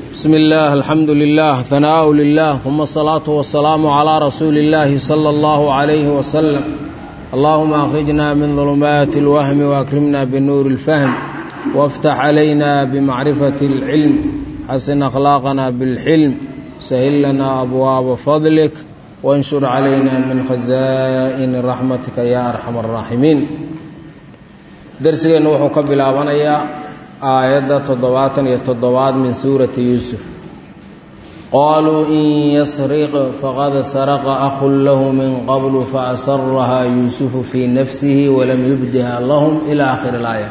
بسم الله الحمد لله ثناء لله ثم الصلاة والسلام على رسول الله صلى الله عليه وسلم اللهم أخرجنا من ظلمات الوهم وأكرمنا بنور الفهم وافتح علينا بمعرفة العلم حسن أخلاقنا بالحلم سهل لنا أبواب فضلك وانشر علينا من خزائن رحمتك يا أرحم الراحمين درسنا وحو كبلابنيا aayadda toddobaatan iyo toddobaad min suurati yuusuf qaaluu in yasriq faqad saraqa akhun lahu min qablu faasarahaa yuusufu fii nafsihi walam yubdiha lahum ilaa aakhiri ilaaya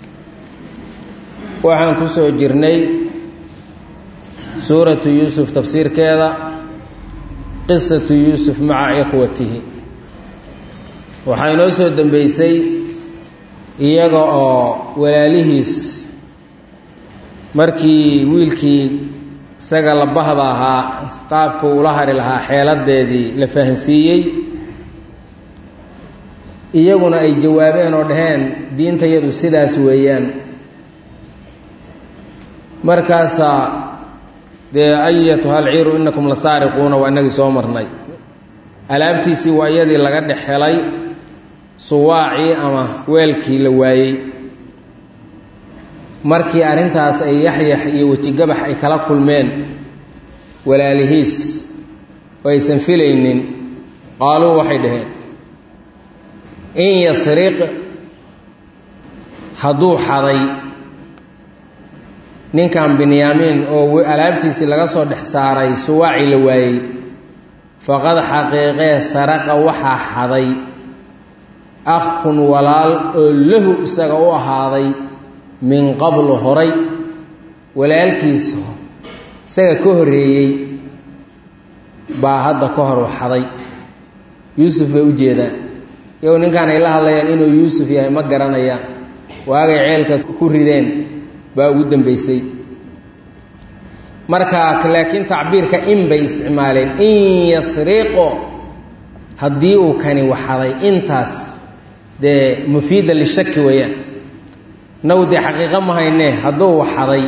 waxaan ku soo jirnay suuratu yuusuf tafsiirkeeda qisatu yuusuf maca ikhwatihi waxaa inoo soo dembeysay iyaga oo walaalihiis markii wiilkii isaga la bahda ahaa qaabka ula hari lahaa xeeladeedii la fahansiiyey iyaguna ay jawaabeen oo dhaheen diintayadu sidaas weeyaan markaasaa dee ayatuha alciiru inakum la saariquuna waa inagii soo marnay alaabtiisii waa iyadii laga dhex helay suwaacii ama weelkii la waayey markii arrintaas ay yaxyax iyo wejigabax ay kala kulmeen walaalihiis oo aysan filaynin qaaluu waxay dhaheen in yasriq hadduu xaday ninkan binyaamiin oo alaabtiisii laga soo dhex saaray suwaacii la waayey faqad xaqiiqee saraqa waxaa xaday akhun walaal oo lahu isaga u ahaaday min qablu horay walaalkiisa isaga ka horreeyey baa hadda ka hor waxaday yuusuf bay u jeedaan iyago ninkaan ay la hadlayaan inuu yuusuf yahay ma garanayaan waagay ceelka ku rideen baa ugu dambeysay marka laakiin tacbiirka in bay isticmaaleen in yasriqo haddii uu kani waxaday intaas dee mufiida lishaki weeyaan naw dee xaqiiqo ma haynee hadduu waxaday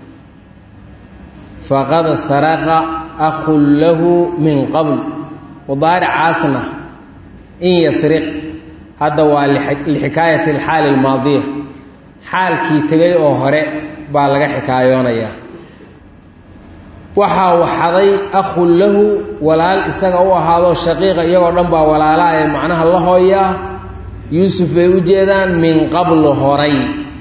faqad saraqa akhun lahu min qabl mudaaricaasna in yasriq hadda waa lixikaayati alxaali almaadiya xaalkii tegay oo hore baa laga xikaayoonayaa waxaa waxaday akhun lahu walaal isaga u ahaado shaqiiqa iyagoo dhan baa walaalaha ee macnaha la hooyaa yuusuf bay u jeedaan min qablu horay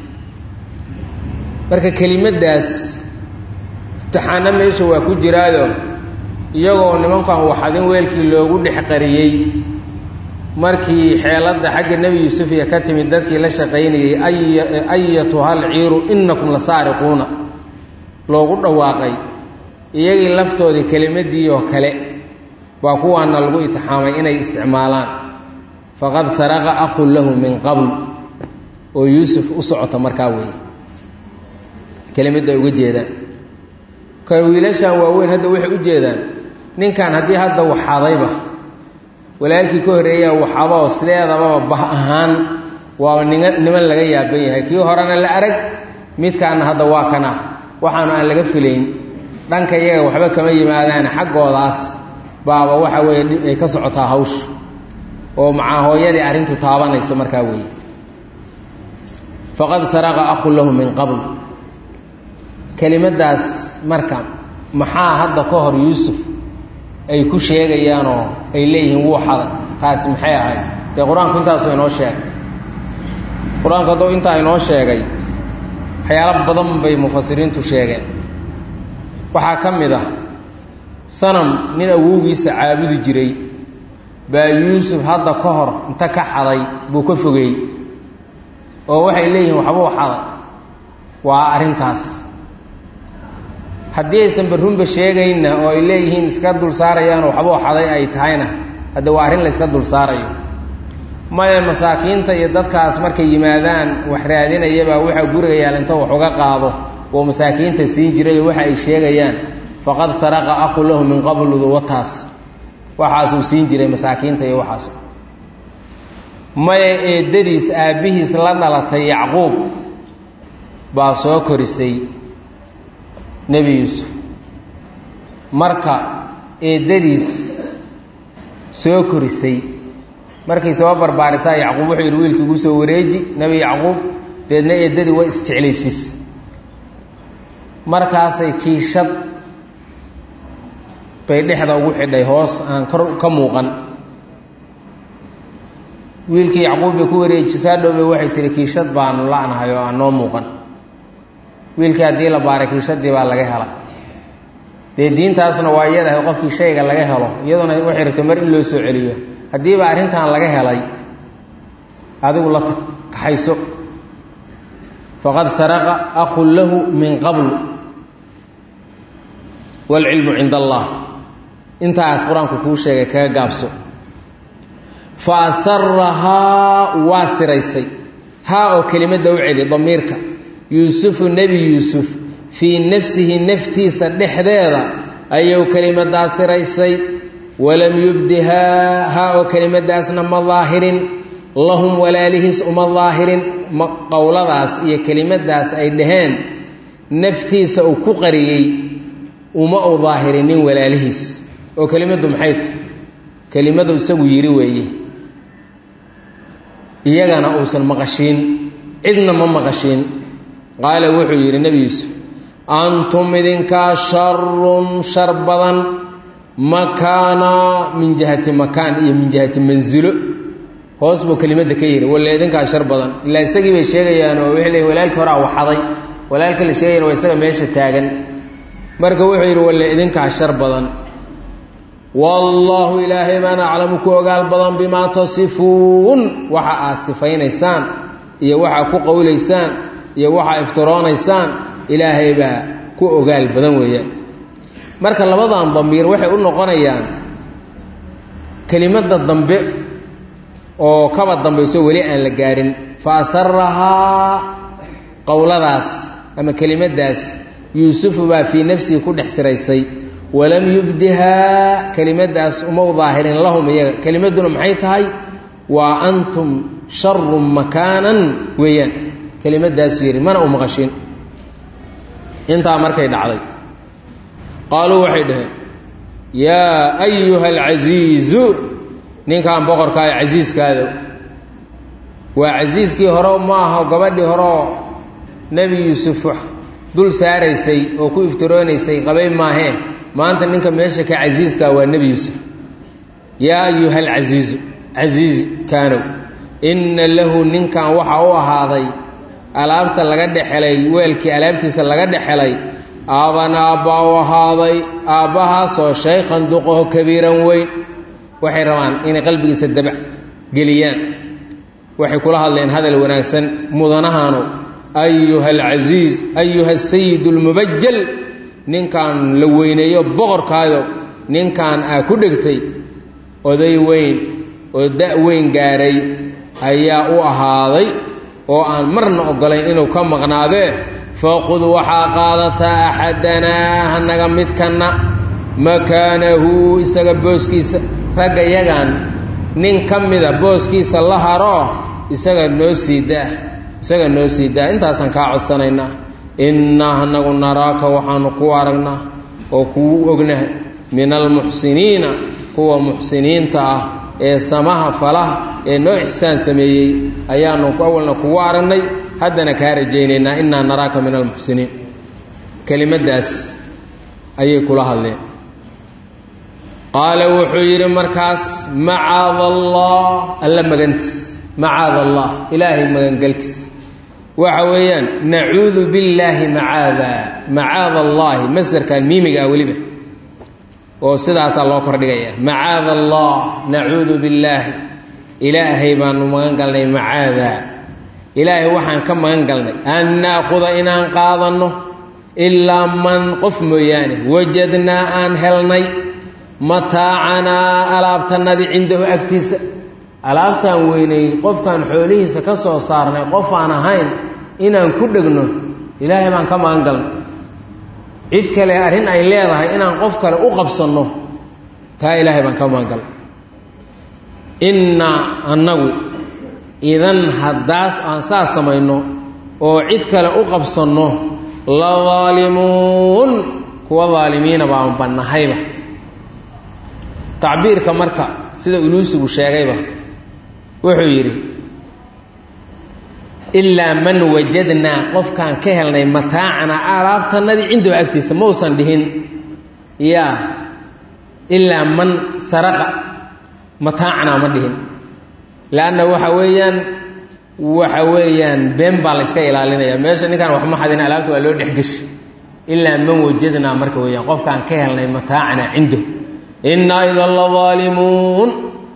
marka kelimaddaas imtixaano meesha waa ku jiraayo iyagoo nimankan waxadin weelkii loogu dhex qariyey markii xeeladda xagga nebi yuusuf iyo ka timid dadkii la shaqaynayey ayatuhal ciiru innakum la saariquuna loogu dhawaaqay iyagii laftoodii kelimadii oo kale baa kuwaana lagu itixaamay inay isticmaalaan faqad saraqa akhun lahu min qabl oo yuusuf u socota markaa weeye kelimadda ay uga jeedaan ka wiilashan waaweyn hadda waxay u jeedaan ninkan haddii hadda waxadayba walaalkii ka horreeyaa waxadoo sideedababa bah ahaan waa nin niman laga yaaban yahay kii horena la arag midkaana hadda waa kan ah waxaanu aan laga filayn dhanka iyaga waxba kama yimaadaan xaggoodaas baaba waxa weeye ay ka socotaa hawsha oo macaa hooyadii arrintu taabanayso markaa weeye faqad saraqa akhun lahu min qabl kelimaddaas marka maxaa hadda ka hor yuusuf ay ku sheegayaanoo ay leeyihiin wuu xaday taasi maxay ahayd dee qur-aanku intaasuu inoo sheegay qur-aanku hadduu intaa inoo sheegay waxyaalo badan bay mufasiriintu sheegeen waxaa ka mid ah sanam nin awowgiisa caabudi jiray baa yuusuf hadda ka hor inta ka xaday buu ka fogeey oo waxay leeyihiin waxbuu xaday waa arrintaas haddii aysan barrunba sheegaynna oo ay leeyihiin iska dul saarayaan waxbuu xaday ay tahayna hadde waa arrin la yska dul saarayo maya masaakiinta iyo dadkaas markay yimaadaan wax raadinayabaa waxaa guriga yaal inta wax uga qaado oo masaakiinta siin jirayo waxa ay sheegayaan faqad saraqa akhu lahu min qabludu wataas waxaasuu siin jiray masaakiinta iyo waxaas maya eedadiis aabbihiis la dhalatay yacquub baa soo korisay nebi yuusuf marka eeddadiis soo korisay markay soo barbaarisaa yacquub wuxuu yidhi wiilkii igu soo wareeji nebi yacquub deedna eeddadii way isjeclaysiis markaasay kiishad bay dhexda ugu xidhay hoos aan kor ka muuqan wiilkii yacquub bay ku wareejisaa dhowbay waxay tihi kiishad baanu la'nahay oo aan noo muuqan wiilkii haddii la baaray kiishadii baa laga hela dee diintaasna waa iyadahay qofkii shayga laga helo iyaduna waxay rabto mar in loo soo celiyo haddiiba arrintan laga helay adigu la kaxayso faqad saraqa akhun lahu min qabl waalcilmu cinda allah intaas qur-aanku kuu sheegay kaga gaabso fa asarahaa waa siraysay haa oo kelimadda u celi damiirka yuusufu nebi yuusuf fii nafsihi naftiisa dhexdeeda ayuu kelimaddaa siraysay walam yubdihaa haa oo kelimadaasna ma daahirin lahum walaalihiis uma daahirin qowladaas iyo kelimadaas ay dhaheen naftiisa uu ku qariyey uma u daahirinin walaalihiis oo kelimaddu maxay ta kelimadu isagu yidhi weeye iyagana uusan maqashiin cidna ma maqashiin qaala wuxuu yidhi nebi yuusuf antum idinkaa sharun shar badan makaana min jihati makaan iyo min jihati mansilo hoos buu kelimadda ka yidhi walle idinkaa shar badan ilaa isagii bay sheegayaan oo waxay leeyiin walaalkii horaa waxaday walaalka la sheegayana waa isaga meesha taagan marka wuxuu yidhi walle idinkaa shar badan wallaahu ilaahay baan aclamu ku ogaal badan bimaa tasifuun waxa aad sifaynaysaan iyo waxaa ku qowlaysaan iyo waxaa iftiroonaysaan ilaahay baa ku ogaal badan weeyaan marka labadan damiir waxay u noqonayaan kelimadda dambe oo kaba dambayso weli aan la gaarin fa asarahaa qowladaas ama kelimaddaas yuusufu baa fii nafsihi ku dhex siraysay walam yubdihaa kelimadaas uma u daahirin lahum iyaga kelimadduna maxay tahay waa antum sharun makaanan weeyaan kelimadaasu yidhi mana u maqashin intaa markay dhacday qaaluu waxay dhaheen yaa ayuha alcasiizu ninkan boqorkaa ee casiiskaada waa casiiskii hore ma aha gabadhii horeoo nebi yuusuf dul saaraysay oo ku iftiroonaysay qabay maahee maanta ninka meesha ka casiiskaa waa nebi yuusuf yaa ayuha alcasiizu casiiz kaanow inna lahu ninkan waxaa u ahaaday alaabta laga dhexelay weelkii alaabtiisa laga dhexelay aaban aabbaa u ahaaday aabbahaasoo shaykhan duqaho kabiiran weyn waxay rabaan inay qalbigiisa dabac geliyaan waxay kula hadleen hadal wanaagsan mudanahaanu ayuha alcasiiz ayuha asayid almubajal ninkan la weyneeyo boqorkaayo ninkan aa ku dhegtay oday weyn oo da' weyn gaaray ayaa u ahaaday oo aan marna oggolayn inuu ka maqnaadee faqud waxaa qaadataa axadanaa hanaga midkanna makaanahu isaga booskiisa ragga yagan nin ka mida booskiisa la haroo isaga noo sii daa isaga noo sii daa intaasaan kaa codsanaynaa innaa hanagu naraaka waxaanu ku aragnaa oo kuu ognahay min almuxsiniina kuwa muxsiniinta ah ee samaha falaha ee noo ixsaan sameeyey ayaanu awalna kugu aragnay haddana kaa rajaynaynaa innaa naraaka min almuxsiniin kelimaddaas ayay kula hadleen qaala wuxuu yidhi markaas macaada allah alla magantiis macaada allah ilaahay magangelkiis waxa weeyaan nacuudu billaahi macaada macaada allaahi masdarkan miimiga ah weliba oo sidaasaa loo kordhigaya macaada allah nacuudu billaahi ilaahay baanu magan galnay macaada ilaahay waxaan ka magan galnay an naakuda inaan qaadanno ilaa man qof mooyaane wajadnaa aan helnay mataacanaa alaabtanadii cindahu agtiisa alaabtaan weynay qofkaan xoolihiisa ka soo saarnay qof aan ahayn inaan ku dhegno ilaahay baan ka magan galnay cid kale arrin ay leedahay inaan qof kale u qabsanno taa ilaahay baan ka magan galnay innaa annagu idan haddaas aan saas samayno oo cid kale u qabsanno la daalimuun kuwa daalimiina baan bannahayba tacbiirka marka sida uluusigu sheegayba wuxuu yidhi ilaa man wajadnaa qofkaan ka helnay mataacanaa alaabtanadii cindahu agtiisa mausan dhihin yaa ilaa man saraqa mataacanaa ma dhihin leanna waxa weeyaan waxa weeyaan been baa la yska ilaalinaya meesha ninkaan waxma xadin alaabta waa loo dhexgeshi ilaa man wajadnaa marka weeyaan qofkaan ka helnay mataacanaa cindahu innaa idan la daalimuun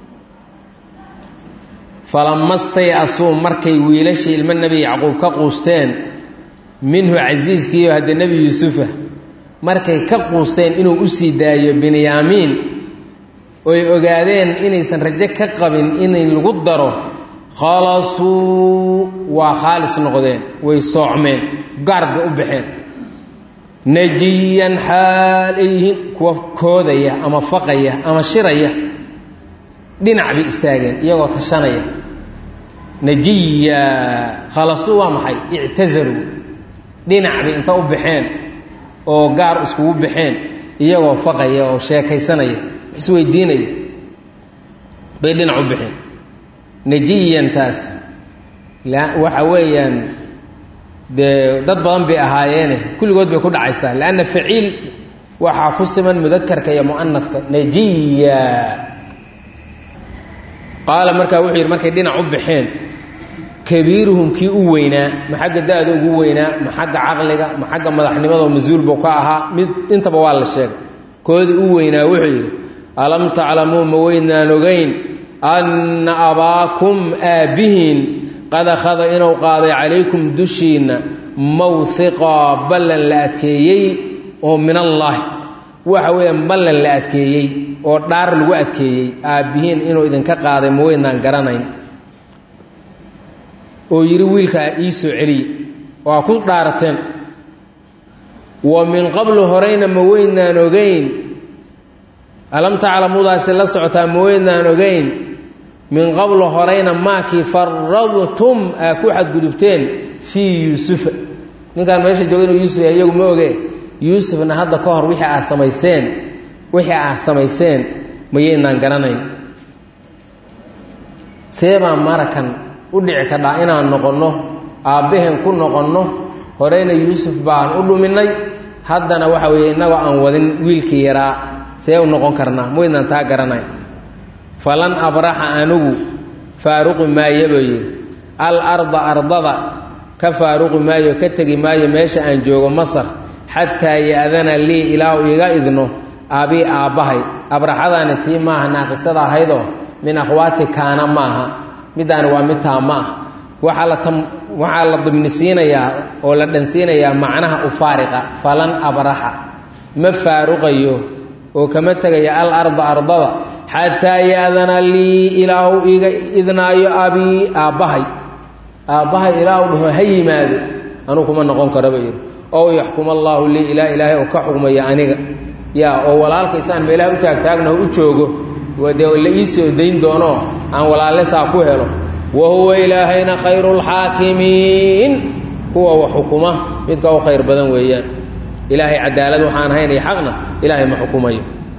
falamastay asuu markay wiilashii ilmo nebi yacquub ka quusteen minhu casiiskiiyo haddee nebi yuusufa markay ka quusteen inuu u sii daayo binyaamiin oy ogaadeen inaysan rajo ka qabin inay lagu daro khalasuu waa khaalis noqdeen way soocmeen gaar bay u baxeen najiyan xaal ay yihiin kuwa koodaya ama faqaya ama shiraya dhinac bay istaageen iyagoo tashanaya najiya khalasuu waa maxay ictazaluu dhinac bay inta u baxeen oo gaar iskugu baxeen iyagoo faqaya oo sheekaysanaya isweydiinaya bay dhinac u baxeen najiyantaas waxa weeyaan dee dad badan bay ahaayeene kulligood bay ku dhacaysaa leanna faciil waxaa ku siman mudakarka iyo mu'anadka najiya qaala markaa wuxuu yidhi markay dhinac u baxeen kabiiruhum kii u weynaa ma xagga da-da ugu weynaa ma xagga caqliga ma xagga madaxnimadao mas-uul buu ka ahaa mid intaba waa la sheegay koodii u weynaa wuxuu yidhi alam taclamuu ma weydnaan ogeyn anna abaakum aabbihiin qad akhada inuu qaaday calaykum dushiinna mawhiqaa ballan la adkeeyey oo min allaahi waxa weeyaan ballan la adkeeyey oo dhaar lagu adkeeyey aabbihiin inuu idinka qaaday ma weydnaan garanayn oo yidhi wiilkaa ii soo celiye oo aa ku dhaarateen wa min qablu horeyna ma weydnaan ogeyn alam taclamudaasi la socotaa ma weydnaan ogeyn min qablu horeyna maakii faradtum aa ku xadgudubteen fii yuusufa ninkaan meesha jooga inuu yuusuf yahay iyagu ma oge yuusufna hadda ka hor wixii aad samayseen wixii aad samayseen mayaynaan garanayn seebaa marakan u dhici kadhaa inaan noqonno aabbaheen ku noqonno horeyna yuusuf baan u dhuminay haddana waxa weeye innagoo aan wadin wiilkii yaraa see u noqon karnaa maydnaan taa garanay falan abraxa anigu faaruqi maayo buu yidhi al arda ardada ka faaruqi maayo ka tegi maayo meesha aan joogo masar xataa ya-dana lii ilaa uu iga idno aabii aabbahay abraxadaani tii maaha naaqisada ahaydoo min akhwaati kaana maaha middaani waa mid taa ma ah waxaa la tam waxaa la dimnisiinayaa oo la dhansiinayaa macnaha u faariqa falan abraxa ma faaruqayo oo kama tegaya al arda ardada xataa ya-dana lii ilaa uu iga idnaayo abii aabbahay aabbahay ilaa uu dhaho ha yimaado anuu kuma noqon karaba yidhi ow yaxkum allaahu lii ilaa ilaahay oo ka xugmaya aniga yaa oo walaalkaysaan meelaha u taagtaagnaho u joogo dee la ii soo dayn doonoo aan walaale saa ku helo wa huwa ilaahayna khayru lxaakimiin kuwa wax xukuma midka u khayr badan weeyaan ilaahay cadaalad waxaan ahayn iyo xaqna ilaahay ma xukumayo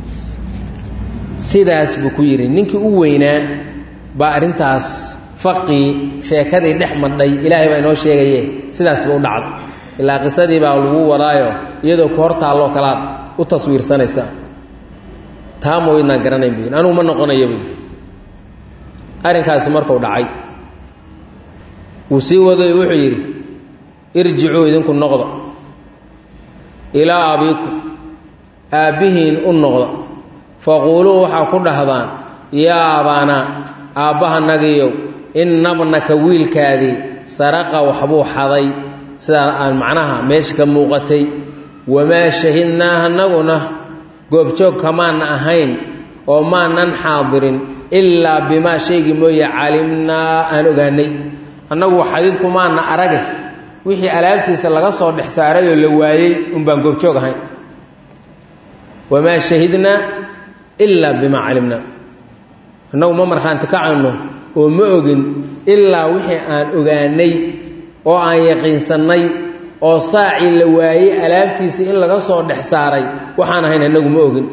sidaas buu ku yidhi ninkii u weynaa baa arrintaas faqii sheekadii dhex madhay ilaahay baa inoo sheegaye sidaasba u dhacday ilaa qisadii baa lagu wadaayo iyadoo ku hor taalloo kalaad u taswiirsanaysaa taa ma weydnaan garanayn bu yidhi anugu ma noqonayo buy arrinkaasi markuu dhacay wuu sii waday wuxuu yidhi irjicuu idinku noqda ilaa abiikum aabbihiin u noqda faquuluu waxaa ku dhahdaan yaa abaanaa aabbahanagiyow innabnaka wiilkaadii saraqa waxbuu xaday sidaa aan macnaha meesha ka muuqatay wamaa shahidnaa anaguna goobjoog kamaana ahayn oo maanan xaadirin ilaa bimaa shaygii mooye calimnaa aan ogaanay annagu xadiidku maana arage wixii alaabtiisa laga soo dhex saaray oo la waayey unbaan goobjoog ahayn wamaa shahidnaa ilaa bimaa calimnaa annagu ma markhaanti kacayno oo ma ogin ilaa wixii aan ogaanay oo aan yaqiinsannay oo saacii la waayey alaabtiisii in laga soo dhex saaray waxaan ahayn annagu ma ogin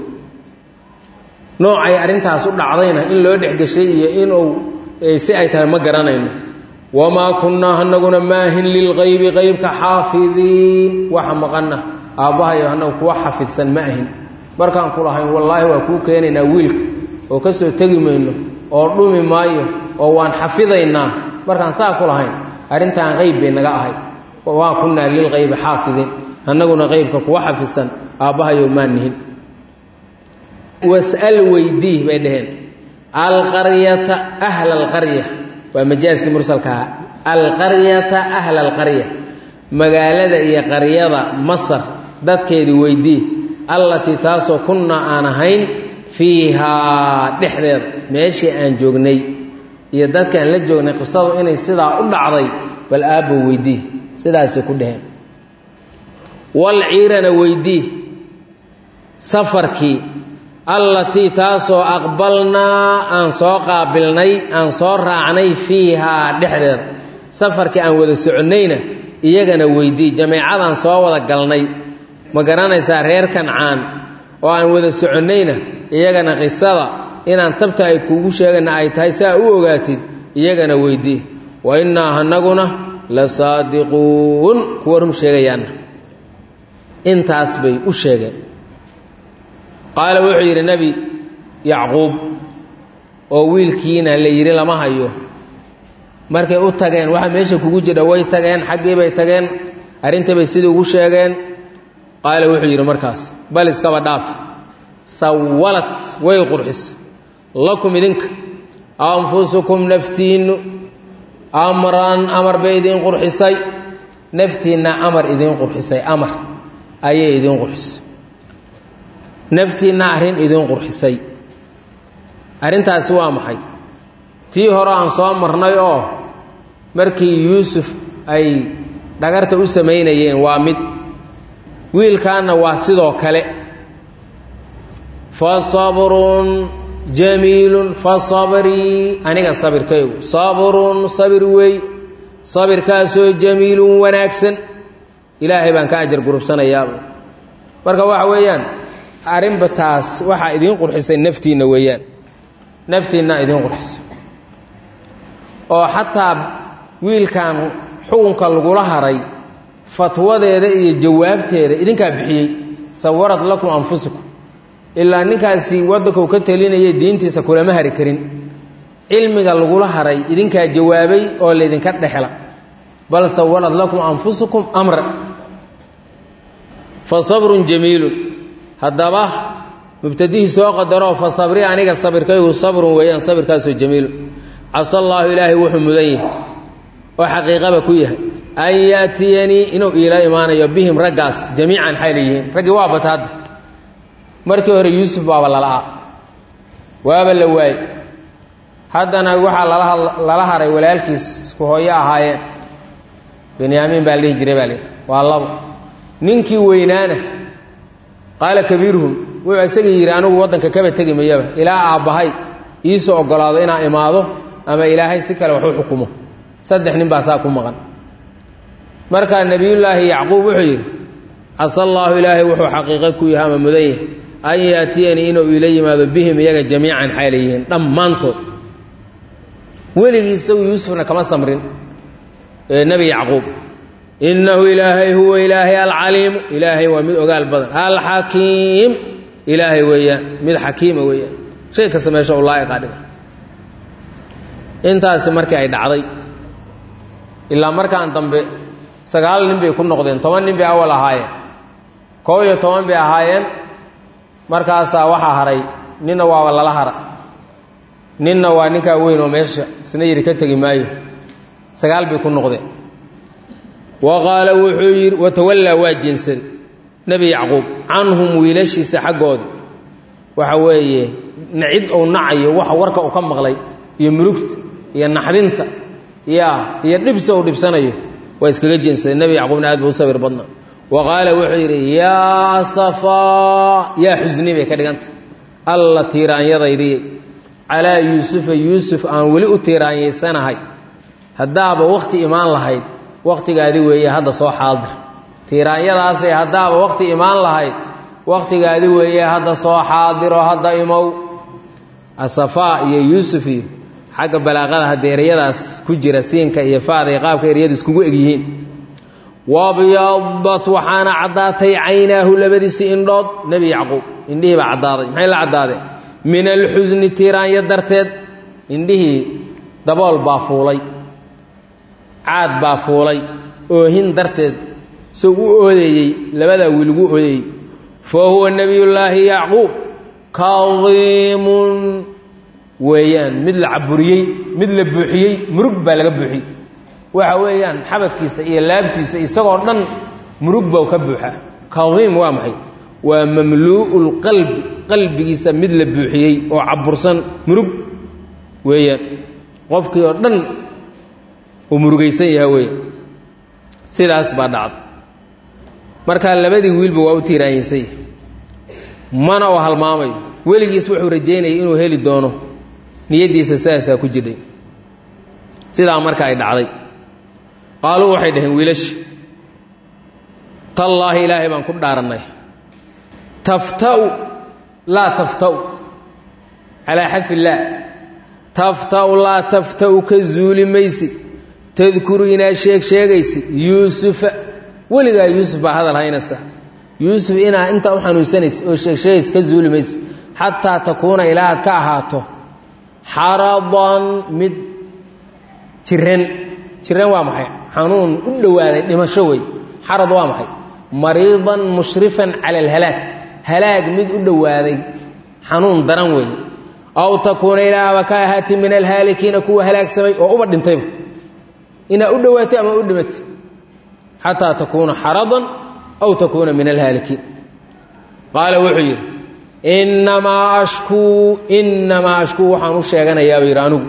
noocay arrintaas u dhacdayna in loo dhexgeshay iyo inuu si ay tahay ma garanayno wamaa kunnaa anaguna maahin lilqaybi qaybka xaafidiin waxa maqana aabbahayo annagu kuwa xafidsan ma ahin markaan ku lahayn wallaahi waa kuu keenaynaa wiilka oo ka soo tegi mayno oo dhumi maayo oo waan xafidaynaa markaan saa ku lahayn arrintan qayb bay naga ahay wamaa kunnaa lilqaybi xaafidiin annaguna qaybka kuwa xafidsan aabbahayo maa nihin was'al weydii bay dhaheen alqaryata ahla alqarya waa majaaskii mursalkaha alqaryata ahla alqarya magaalada iyo qaryada masar dadkeedii weydii allatii taasoo kunnaa aan ahayn fiihaa dhexdeeda meeshii aan joognay iyo dadkaan la joognay qisadu inay sidaa u dhacday bal aabbo weydii sidaasay ku dhaheen wal ciirana weydii safarkii allatii taasoo aqbalnaa aan soo qaabilnay aan soo raacnay fiihaa dhexdeeda safarkii aan wada soconnayna iyagana weydii jameecadaan soo wada galnay ma garanaysaa reer kancaan oo aan wada soconnayna iyagana qisada inaan tabta ay kuugu sheegana ay tahay saa u ogaatid iyagana weydii wa innaa anaguna la saadiquun kuwa run sheegayaanna intaas bay u sheegeen qaala wuxuu yidhi nebi yacquub oo wiilkiina la yidhi lama hayo markay u tageen waxa meesha kugu jira way tageen xaggii bay tageen arrintii bay sidii ugu sheegeen qaala wuxuu yidhi markaas bal iskaba dhaaf sawalad way qurxis lakum idinka anfusukum naftiinnu amran amar bay idiin qurxisay naftiinna amar idiin qurxisay amar ayay idiin qurxisay naftiinna arrin idiin qurxisay arrintaasi waa maxay tii hore aan soo marnay oo markii yuusuf ay dhagarta u samaynayeen waa mid wiilkaanna waa sidoo kale fa sabrun jamiilun fa sabrii aniga sabirkaygu sabrun sabir wey sabirkaasoo jamiilun wanaagsan ilaahay baan ka ajar gurubsanayaaba marka waxa weeyaan arrinba taas waxaa idiin qurxisay naftiinna weeyaan naftiinna idiin qurxisay oo xataa wiilkan xukunka lagula haray fatwadeeda iyo jawaabteeda idinkaa bixiyey sawarad lakum anfusukum ilaa ninkaasi waddankau ka talinaya diintiisa kulama hari karin cilmiga lagula haray idinkaa jawaabay oo laydinka dhexla bal sawarad lakum anfusukum amra fa sabrun jamiilun haddaba mubtadihii soo qadaroo fa sabri aniga sabirkaygu sabrun weeyaan sabirkaasoo jamiilun casa allaahu ilaahay wuxuu mudan yahay oo xaqiiqaba ku yahay an yaatiyanii inuu iila imaanayo bihim raggaas jamiican xayla yihiin raggii waa bata hadda markii hore yuusuf baaba lala'aa waaba la waayey haddana waxaa lala haray walaalkiis isku hooyo ahaayeen benyaamiin baa la dhihi jiray baa li waa labo ninkii weynaana qaala kabiiruhum wuxuu isaga yidhi anigu waddanka kaba tegi mayaba ilaa aabbahay iisoo oggolaado inaa imaado ama ilaahay si kale wax u xukumo saddex nin baa saa ku maqan markaa nebiyullaahi yacquub wuxuu yidhi casa allaahu ilaahay wuxuu xaqiiqo ku yahay ama mudan yahay an yaatiyanii inuu iila yimaado bihim iyaga jamiican xayla yihiin dhammaantood weligii isagu yuusufna kama samrin nebi yacquub innahu ilaahay huwa ilaahay alcaliimu ilaahay waa mid ogaal badan alxakiim ilaahay weeyaan mid xakiima weeyaan shay kasta meesha u laa'iqaa dhiga intaasi markii ay dhacday ilaa markaan dambe sagaal nin bay ku noqdeen toban nin bay awal ahaayeen koob iyo toban bay ahaayeen markaasaa waxaa haray ninna waaba lala hara ninna waa ninkaa weyn oo meesha isna yidhi ka tegi maayo sagaal bay ku noqdeen wa qaala wuxuu yidhi watawallaa waa jeensaday nebi yacquub canhum wiilashiisa xaggooda waxa weeye nacid ou nacayo waxa warka uu ka maqlay iyo murugta iyo naxdinta ya iyo dhibsi uu dhibsanayo waa iskaga jeensaday nebi yacquubna aad buu u sabir badnaa wa qaala wuxuu yidhi yaa safaa yaa xusni bay ka dhiganta alla tiiraanyadaydii calaa yuusufa yuusuf aan weli u tiiraanyaysanahay haddaaba wakhti imaan lahayd wakhtigaadi weeye hadda soo xaadir tiiraanyadaasay haddaaba wakhti imaan lahayd wakhtigaadi weeye hadda soo xaadiro hadda imow asafaa iyo yuusuf iyo xagga balaaqada haddii eryadaas ku jira siinka iyo faada iyo qaabka eryadu iskugu egyihiin wabyadat waxaana caddaatay caynaahu labadiisii indhood nebi yacquub indhihii baa caddaaday maxay la caddaadeen min alxusni tiiraanyo darteed indhihii dabool baa fuulay caad baa fuulay oohin darteed soo u oodeeyey labadaa wiilgu oodeeyey fa huwa nebiyullaahi yacquub kadiimun weeyaan mid la caburiyey mid la buuxiyey murug baa laga buuxiyey waxa weeyaan xabadkiisa iyo laabtiisa isagoo dhan murug baa ka buuxa kadiim waa maxay waa mamluu'u lqalbi qalbigiisa mid la buuxiyey oo cabursan murug weeyaan qofkii oo dhan uu murugaysan yaha weeya sidaas baa dhacda markaa labadii wiilba waa u tiiraanyaysay mana oo halmaamayo weligiis wuxuu rajaynayay inuu heli doono niyaddiisa sidaasaa ku jidhay sidaa marka ay dhacday qaaluu waxay dhaheen wiilashi tallaahi ilaahay baan ku dhaarannay tafta'u laa tafta'u calaa xadfi illaah tafta'u laa tafta'u ka zuuli maysid tadkuru inaad sheeg sheegaysid yuusufa weligaa yuusuf baa hadal haynaysa yuusuf inaa intaa u xanuunsanaysa oo sheegsheegays ka zuuli maysid xataa takuuna ilaa aad ka ahaato xaradan mid jiran jiran waa maxay xanuun u dhowaaday dhimasho wey xarad waa maxay mariidan mushrifan cala alhalaag halaag mid u dhowaaday xanuun daran wey aw takuuna ilaaba ka ahaati min alhaalikiina kuwa halaagsamay oo uba dhintayba inaa u dhowaatay ama u dhimatay xataa takuuna xaradan aw takuuna min alhaalikiin qaala wuxuu yidhi innamaa ashkuu innamaa ashkuu waxaan u sheeganayaaba yidhi anigu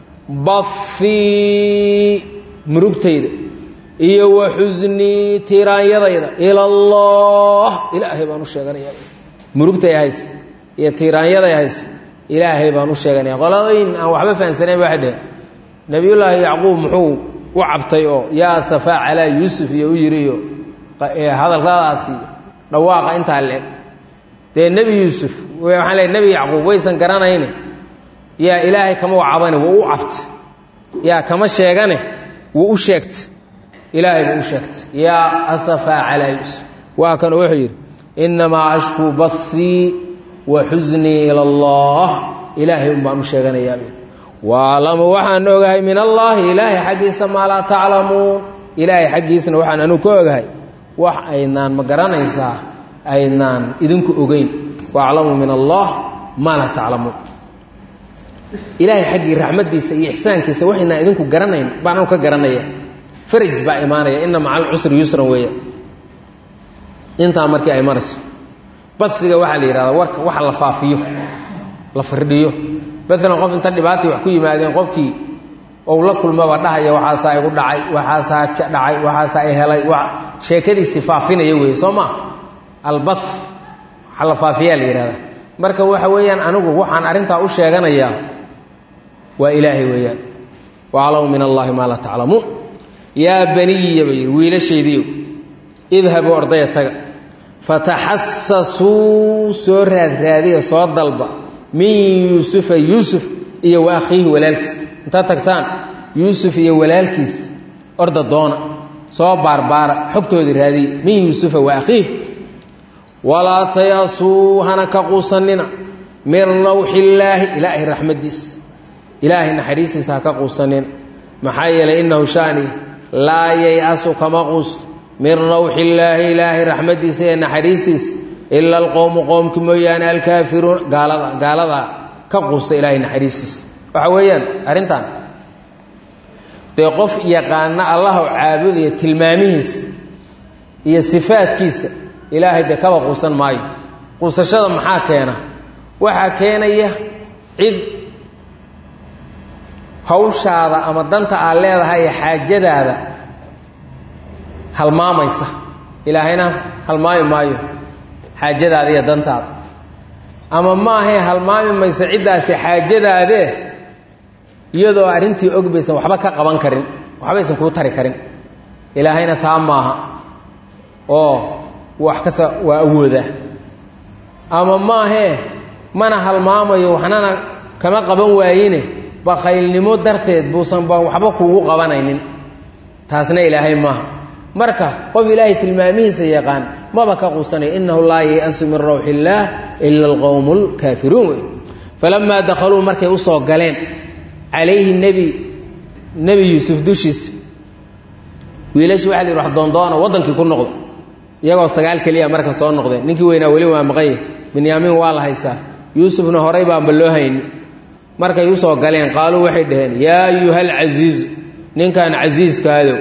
bathii murugtayda iyo wa xusnii tiiraanyadayda ila allah ilaahay baan u sheeganayaa murugtay hays iyo tiiraanyaday hays ilaahay baan u sheeganaya qoladayn aan waxba fahamsanayn waxay dheheen nebiyullaahi yacquub muxuu u cabtay oo yaa safaa calaa yuusuf iyo u yidhi iyo hadalkadaasi dhawaaqa intaa le-eg dee nebi yuusuf waxaan leey nebi yacquub waysan garanayne yaa ilaahay kama wacabane wuu u cabta yaa kama sheegane wuu u sheegta ilaahay buu u sheegtay yaa asafaa calaa yuusuf waa kan wuxuu yidhi innamaa ashkuu bathii wa xusnii ila allah ilaahay un baan u sheeganayaa waalamu waxaan ogahay min allaahi ilaahay xaggiisa maa laa taclamuun ilaahay xaggiisna waxaan anu ka ogahay wax aydnaan ma garanaysaa aydnaan idinku ogeyn waaclamu min allah maa laa taclamuun ilaahay xaggii raxmaddiisa iyo ixsaankiisa waxaynaan idinku garanayn baan anu ka garanaya faraj baa imaanaya ina maca alcusri yusran weeya intaa markii ay marayso basiga waxaa la yidhahdaa warka waxa la faafiyo la firdhiyo maalan qof inta dhibaatay wax ku yimaadeen qofkii ou la kulmaba dhahaya waxaasaa igu dhacay waxaasaa dhacay waxaasaa i helay sheekadiisii faafinaya weeye soo maa alba waxa la faafiyaa la yidhahdaa marka waxa weeyaan anigu waxaan arrintaa u sheeganayaa waa ilaahay weeyaan waaclamu min allaahi maa laa taclamuun yaa baniya ba yidhi wiilashaydiiyo idhabuu ordaya taga fataxasasuu soo raadraadiya soo dalba min yuusufa yuusuf iyo wa akhiihi walaalkiis intaad tagtaan yuusuf iyo walaalkiis orda doona soo baarbaara xogtoodii raadiya min yuusufa wa akhiih walaa tayasuu hana ka quusanina min rawxillaahi ilaahay raxmaddiis ilaahay naxariistiisa ha ka quusanina maxaa yeelay innahu shaani laa yay-asu kama quus min rawxi illaahi ilaahay raxmaddiisa ee naxariistiisa ila alqowmu qowmki mooyaane alkaafiruun gaalada gaaladaa ka quusa ilaahay naxariistiisa waxa weeyaan arrintan dee qof yaqaana allaha caabudaya tilmaamihiisa iyo sifaadkiisa ilaahay dee kaba quusan maayo quusashada maxaa keena waxaa keenaya cid hawshaada ama danta aad leedahay ee xaajadaada halmaamaysa ilaahayna halmaami maayo xaajadaada iyo dantaada ama maahae halmaami maysa ciddaasi xaajadaadee iyadoo arrintii og baysan waxba ka qaban karin waxbaysan kuu tari karin ilaahayna taa maaha oo wax kasta waa awooda ama maahee mana halmaamayo waxnana kama qaban waayine bakaylnimo darteed buusan ba waxba kuugu qabanaynin taasna ilaahay maaha marka qof ilaahay tilmaamihiisa yaqaan maba ka quusanayo inahu laa yayasu min rawxi illaah ila alqowmu lkaafiruun wey falamaa dakhaluu markay usoo galeen calayhi nebi nebi yuusuf dushiisa wiilashi waxa la yidhi wax doondoona waddankii ku noqdo iyagoo sagaal keliya marka soo noqdeen ninkii weynaa weli waa maqanye binyaamiin waa la haysaa yuusufna horay baanba loo hayni markay usoo galeen qaaluu waxay dhaheen yaa ayuha alcasiizu ninkan casiiskaadow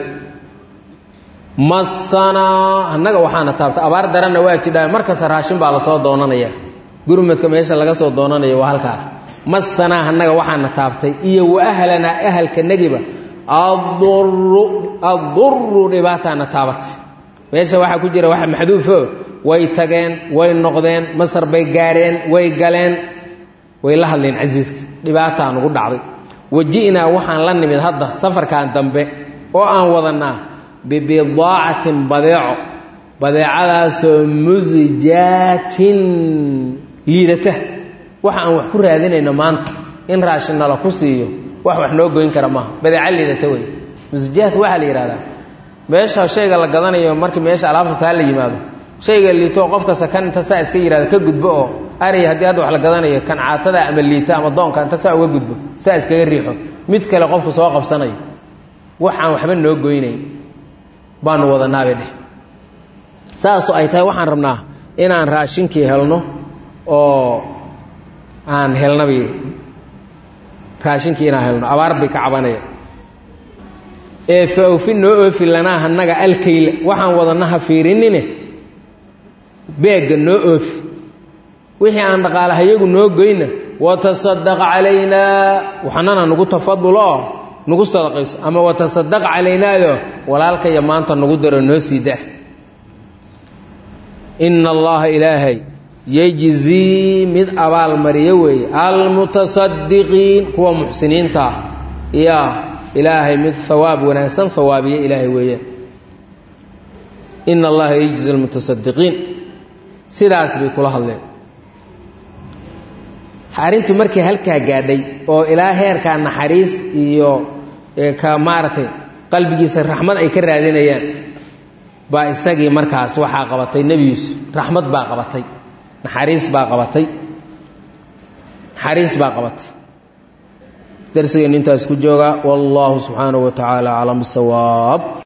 masanaa annaga waxaana taabta abaar daranna waa jidhaa markasta raashin baa lasoo doonanaya gurmadka meesha laga soo doonanaya waa halkaa masanaa annaga waxaana taabtay iyo wa ahlanaa ahalkanagiba aduru aduru dhibaataana taabatay meesha waxaa ku jira waxa maxduufo way tageen way noqdeen masar bay gaareen way galeen way la hadleen casiiska dhibaataa nugu dhacday waji'naa waxaan la nimid hadda safarkan dambe oo aan wadanaa bibidaacatin badeeco badeecadaasoo musijaatin liidata waxa aan wax ku raadinayno maanta in raashin nala ku siiyo wax wax noo goyn kara maaha badeeco liidata wey musijaat waxaa la yidhahdaa meesha shayga la gadanayo markii meesha alaabta taa la yimaado shayga liito qof kasta kan inta saa iska yihahdo ka gudbo oo ari haddii hadda wax la gadanayo kan caatada ama liita ama doonka inta saa uga gudbo saa iskaga riixo mid kale qofku soo qabsanayo wax aan waxba noo goynayn baanu wadanaabay dheh saasoo ay tahay waxaan rabnaa inaan raashinkii helno oo aan helnabay raashinkii inaan helno abaar bay ka cabanaya ee fa awfi noo oofi lanaa hanaga alkayla waxaan wadana ha fiirinine beegga noo oofi wixii aan dhaqaalahayagu noo goyna watasadaq calaynaa waxnana nagu tafaduloo nagu sadaqayso ama watasadaq calaynaado walaalkaya maanta nagu daro noo sii dah ina allaha ilaahay yejzii mid abaalmariyo weeye almutasadiqiin kuwa muxsiniinta ah yaa ilaahay mid hawaab wanaagsan hawaabiye ilaahay weeyaan ina allaha yejzi almutasadiqiin sidaas bay kula hadleen arrintu markii halkaa gaadhay oo ilaa heerkaa naxariis iyo ka maaragtay qalbigiisa raxmad ay ka raadinayaan baa isagii markaas waxaa qabatay nebi yuusuf raxmad baa qabatay naxariis baa qabatay naxariis baa qabatay darsigeennu intaas ku jooga wallaahu subxaanahu wa tacaala aclam bisawaab